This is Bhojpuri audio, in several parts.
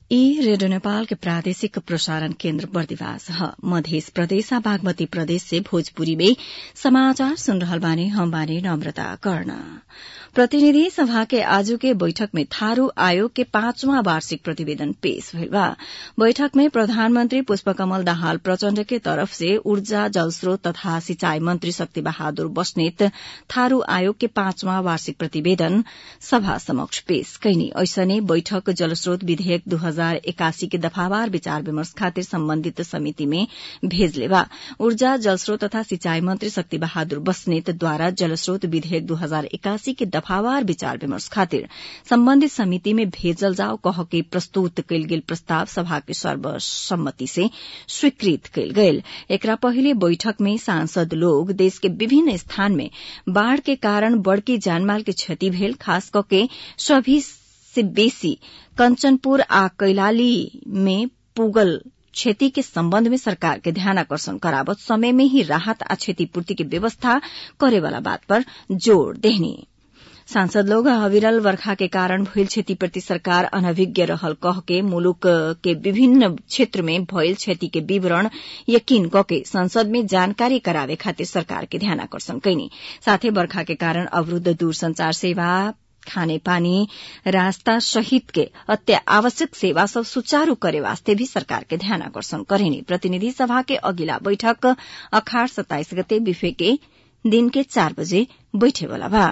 ई रेडियो नेपाल के प्रादेशिक प्रसारण केन्द्र बर्दिवास ह मध्य प्रदेश आ बागमती प्रदेश से भोजपुरी में समाचार सुन रहल बानी हम बानी नम्रता कर्ण प्रतिनिधि सभा के आजू के बैठक में थारू आयोग के पांचवां वार्षिक प्रतिवेदन पेश भइल बा बैठक में प्रधानमन्त्री पुष्पकमल दाहाल प्रचण्ड के तरफ से ऊर्जा जलस्रोत तथा सिंचाई मन्त्री शक्ति बहादुर बस्नेत थारू आयोग के पांचवां वार्षिक प्रतिवेदन सभा समक्ष पेश कैनी ऐसने बैठक जलस्रोत विधेयक दू हजार एकासी के दफावार विचार विमर्श खातिर सम्बन्धित समिति में भेजले बा ऊर्जा जलस्रोत तथा सिंचाई मन्त्री शक्ति बहादुर बस्नेतद्वारा जलस्रोत विधेयक दू हजार एकासी के दफावार विचार विमर्श खातिर सम्बन्धित समिति में भेजल जाओ कह के प्रस्तुत कयल गेल प्रस्ताव सभा के सर्वसम्मति से स्वीकृत कयल गेल एकरा पहिले बैठक में सांसद लोग देश के विभिन्न स्थान में बाढ़ के कारण बड़की जानमाल के क्षति भेल खास कके सभी से बेसी कंचनपुर आ कैलाली में पुगल क्षति के सम्बन्ध में सरकार के ध्यानाकर्षण करावत समय में ही राहत आ क्षतिपूर्ति के व्यवस्था करेवाला बात पर जोड़ देहनी सांसद लोग अविरल वर्षा के कारण भइल क्षतिप्रति सरकार अनभिज्ञ रहल कह के मुलुक के विभिन्न क्षेत्र में भइल क्षति के विवरण यकीन कके संसद में जानकारी करावे खातिर सरकार के ध्यानाकर्षण कैनी साथै बर्खा के कारण अवरूद्ध दूरसंचार सेवा खाने पानी रास्ता सहित के अत्य आवश्यक सेवा सब सुचारू करे वास्ते भी सरकार के ध्यान आकर्षण करेनी प्रतिनिधि सभा के अगिला बैठक अखाड़ सत्ताइस गते बिफे के दिन के चार बजे बैठेवाला बा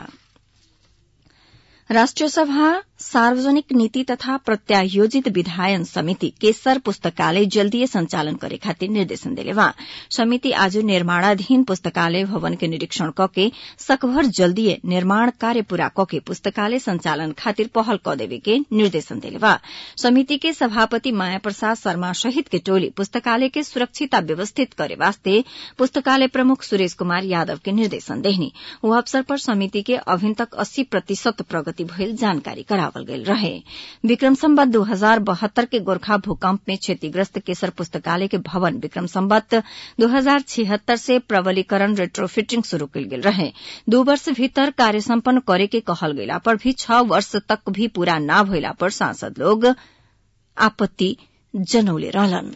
राष्ट्रिय सभा सार्वजनिक नीति तथा प्रत्यायोजित विधायन समिति केसर पुस्तकालय जल्दीय संचालन करे खातिर निर्देशन देले बा समिति आज निर्माणाधीन पुस्तकालय भवन के निरीक्षण कके सकभर जल्दीय निर्माण कार्य पूरा कके पुस्तकालय संचालन खातिर पहल क देवे के निर्देशन देले बा समिति के सभापति माया प्रसाद शर्मा सहित के टोली पुस्तकालय के सुरक्षित व्यवस्थित करे वास्ते पुस्तकालय प्रमुख सुरेश कुमार यादव के निर्देशन देहनी ओ अवसर पर समिति के अभिन तक अस्सी प्रतिशत प्रगति भइल जानकारी करावल गेल रहे विक्रम सम्बत दू हजार बहत्तर के गोरखा भूकंप में क्षतिग्रस्त केसर पुस्तकालय के भवन विक्रम सम्बत दू हजार छिहत्तर से प्रबलीकरण रेट्रोफिटिंग शुरू कयल गेल रहे दू वर्ष भीतर कार्य सम्पन्न करे के कहल गेला पर भी छह वर्ष तक भी पूरा न भइला पर सांसद लोग आपत्ति जनौले रहलन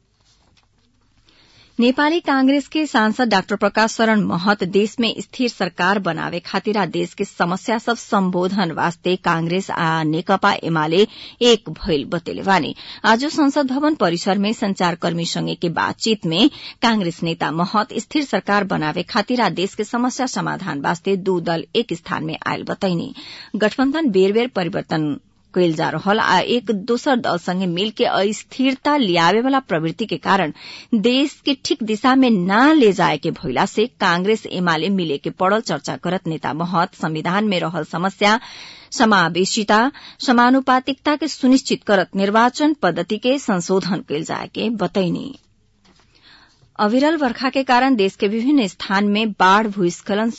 नेपाली कांग्रेस के सांसद डाक्टर प्रकाश शरण महत देश में स्थिर सरकार बनावे खातिर आ देश के समस्या सब सम्बोधन वास्ते कांग्रेस आ नेकपा एमाले एक भइल बतेले वानी आज संसद भवन परिसर में संचारकर्मी संगे के बातचीत में कांग्रेस नेता महत स्थिर सरकार बनावे खातिर आ देश के समस्या समाधान वास्ते दू दल एक स्थान में आयल बतैनी गठबन्धन बेर बेर परिवर्तन कयल जा रहल आ एक दोसर दल संगे मिल के अस्थिरता लियावे वाला प्रवृत्ति के कारण देश के ठीक दिशा में न ले जाए के भइला से कांग्रेस एमाले मिले के पड़ल चर्चा करत नेता महत संविधान में रहल समस्या समावेशिता समानुपातिकता के सुनिश्चित करत निर्वाचन पद्धति के संशोधन कयल जाए के बतैनी अविरल वर्षा के कारण देश के विभिन्न स्थान में बाढ़ भूस्खलन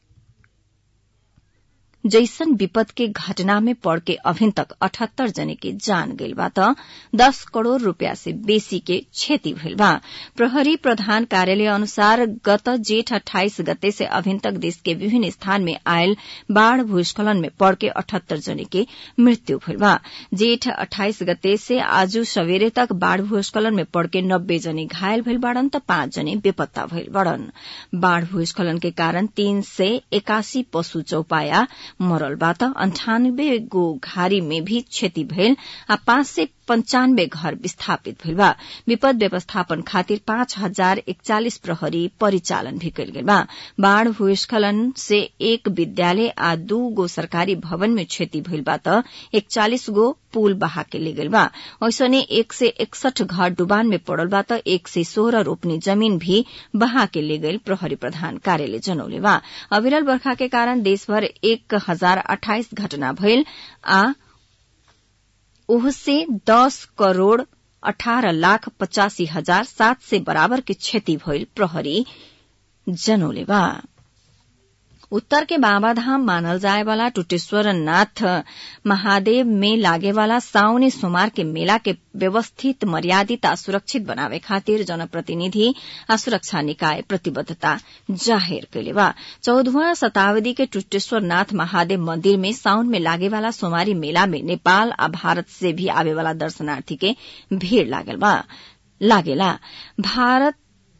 जैसन विपद के घटना में पड़ के अभिन तक अठहत्तर जने के जान गइल बा त दस करोड़ रूपया से बेसी के क्षति भइल बा प्रहरी प्रधान कार्यालय अनुसार गत जेठ अठाइस गते से अभिन तक देश के विभिन्न स्थान में आयल बाढ़ भूस्खलन में पड़ के अठहत्तर जने के मृत्यु भइल बा जेठ अठाइस गते से आज सवेरे तक बाढ़ भूस्खलन में पड़ के नब्बे जने घायल भइल बाड़न त पाँच जने बेपत्ता भइल बाड़न बाढ़ भूस्खलन के कारण तीन सय एकासी पशु चौपाया मरल बा त अन्ठानब्बे गो घारी में भी क्षति भइल आ पाँच सय पंचानब्बे घर विस्थापित भइल बा विपद व्यवस्थापन खातिर पाँच हजार एकचालिस प्रहरी परिचालन भी कयल गेल बा बाढ़ भूस्खलन से एक विद्यालय आ दू गो सरकारी भवन में क्षति भइल बा त एकचालिस गो पुल बहा के ले गेल बा ऐसने एक से एकसठ घर डुबान में पड़ल बा त एक से सोह्र रोपनी जमीन भी बहा के ले गईल प्रहरी प्रधान कार्यालय जनौले बा अविरल वर्षा के कारण देशभर एक हजार अठाइस घटना भइल आ ओहसे दस करोड़ अठारह लाख पचासी हजार सात से बराबर के क्षति भइल प्रहरी जनौले बा उत्तर के बाबाधाम मानल जाए वाला टुटेश्वर नाथ महादेव में लागे वाला साउने सोमार के मेला के व्यवस्थित मर्यादित आ सुरक्षित बनावे खातिर जनप्रतिनिधि आ सुरक्षा निकाय प्रतिबद्धता जाहेर कैले बा चौधवा शताब्दी के टुटेश्वर नाथ महादेव मंदिर में साउन में लागे वाला सोमारी मेला में नेपाल आ भारत से भी आवे वाला दर्शनार्थी के भीड़ लागल बा लागेला भारत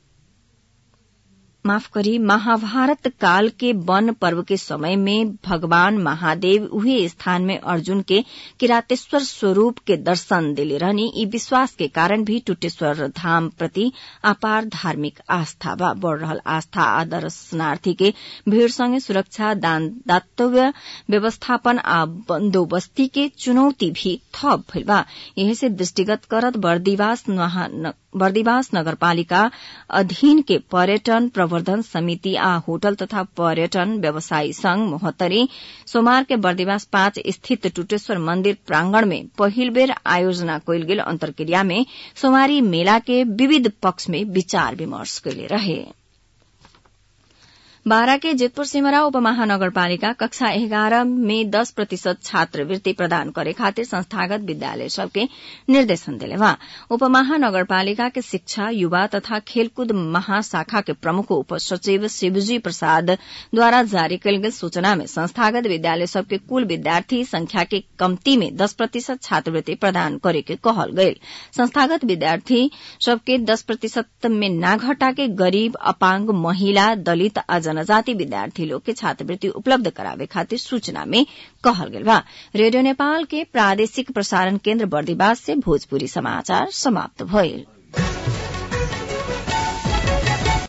माफ करी महाभारत काल के वन पर्व के समय में भगवान महादेव उहे स्थान में अर्जुन के किरातेश्वर स्वरूप के दर्शन दिले रहनी ई विश्वास के कारण भी टुटेश्वर धाम प्रति अपार धार्मिक आस्था बा बढ़ रहल आस्था आ दर्शनार्थी के भीड़ संगे सुरक्षा दान दातव्य व्यवस्थापन आ बंदोबस्ती के चुनौती भी थप भइल बा यही से दृष्टिगत करत बर्दिवास बर्दिवास नगरपालिका अधीन के पर्यटन प्रवर्धन समिति आ होटल तथा पर्यटन व्यवसायी संघ मोहत्तरी सोमवार के बर्दिवास पाँच स्थित टुटेश्वर मंदिर प्रांगण में पहिल बेर आयोजना कयल गेल अंतर्क्रिया में सोमवारी मेला के विविध पक्ष में विचार विमर्श कैले रहे बारा के जेतपुर सिमरा उपमहानगरपालिका कक्षा एघारह में दस प्रतिशत छात्रवृत्ति प्रदान करे खातिर संस्थागत विद्यालय सबके निर्देशन दिले वहाँ उपमहानगरपालिका के शिक्षा युवा तथा खेलकूद महाशाखा के प्रमुख उपसचिव शिवजी प्रसाद द्वारा जारी कयल गेल सूचना में संस्थागत विद्यालय सबके कुल विद्यार्थी संख्या के कम्ती में दस प्रतिशत छात्रवृत्ति प्रदान करे के कहल गयल संस्थागत विद्यार्थी सबके दस प्रतिशत में ना घटा के गरीब अपांग महिला दलित आ जनजाति विद्यार्थी लोग के छात्रवृत्ति उपलब्ध करावे खातिर सूचना में कहल गेल बा रेडियो नेपाल के प्रादेशिक प्रसारण केन्द्र बर्दिवास से भोजपुरी समाचार समाप्त भइल